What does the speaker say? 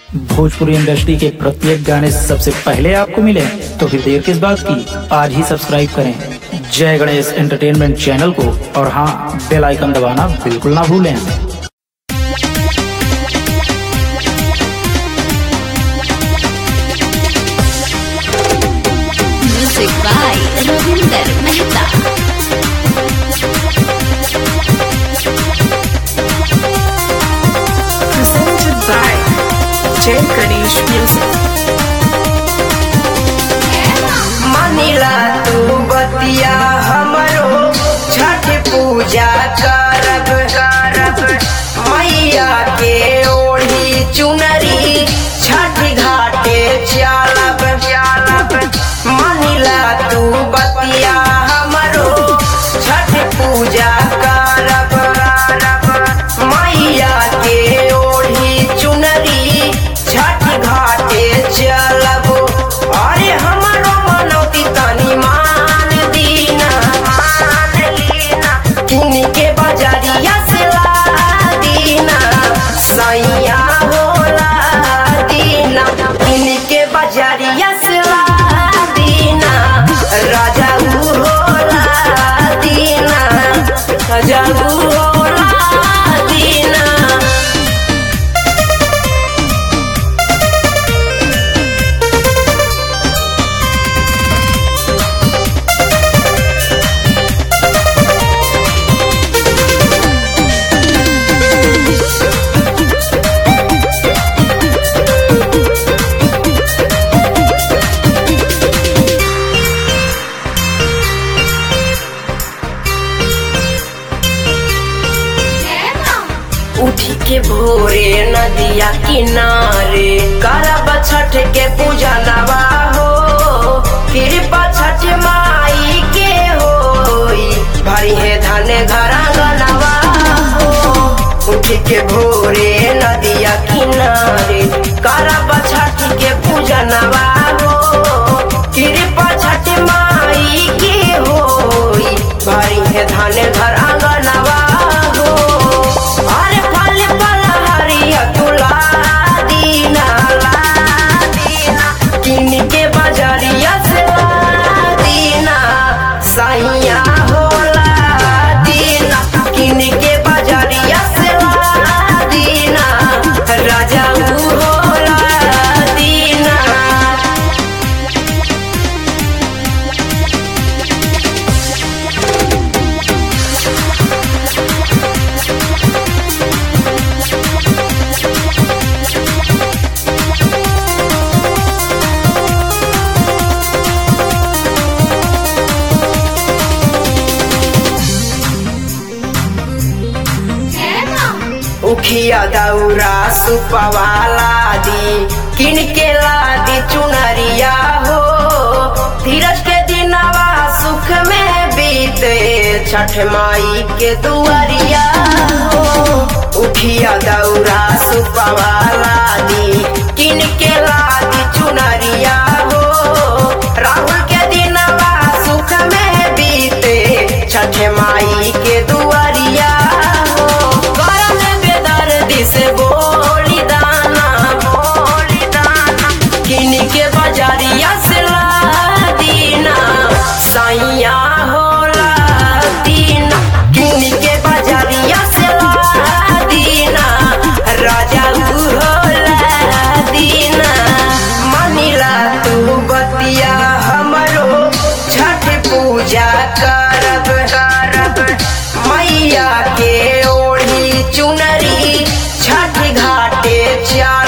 Bhojpuri industry के प्रत्येक गाने सबसे पहले आपको मिले तो फिर देर किस बात की आज ही सब्सक्राइब करें जय गणेश एंटरटेनमेंट चैनल को और हाँ बेल आइकन दबाना बिल्कुल ना भूलें Music by Ravinder Mehta. presented by Jay Ganesh Music. मानिला तू बतिया हमरो छठ पूजा करब करब मैया के ओढ़ी चुनरी छठ घाटे चलब चलब मानिला तू बतिया हमरो छठ पूजा करब करब मैया के ओढ़ी चुनरी छठ घाटे चलब अरे हमरो मनौती तनी मान दीना मान लीना इनके बजरिया से ला दीना सैया होला दीना इनके बजरिया से ला दीना राजा ऊ होला दीना राजा ऊ होला दीना उठी के भोरे नदिया किनारे करब छठ के पूजा नवा हो कृपा छठ माई के होई भरी है धन घर गनवा हो उठी के भोरे नदिया किनारे करब छठ के पूजा नवा हो कृपा छठ माई के होई भरी है धन घर आंगनवा हो अरे फल फल हरिया तुला दीना ला दीना किन के बजरिया से ला दीना सैया होला दीना किन के बजरिया से ला दीना राजा ऊ होला दीना उखिया दौरा सुपवाला दी किन के लादी चुनरिया हो धीरज के दिनवा सुख में बीते छठ माई के दुआरिया हो उखिया दौरा सुपवाला दी किन के लादी चुनरिया हो राहुल के दिनवा सुख में बीते छठ माई के दुआरिया हो करम बेदर्दी से बोली दाना बोली दाना किन के बजारिया से ला दीना सैया होला दीना किन के बजारिया से ला दीना राजा ऊ होला दीना मानिला तू बतिया हमरो छठ पूजा करब करब मैया के ओढ़ी चुनरी छठ घाटे चल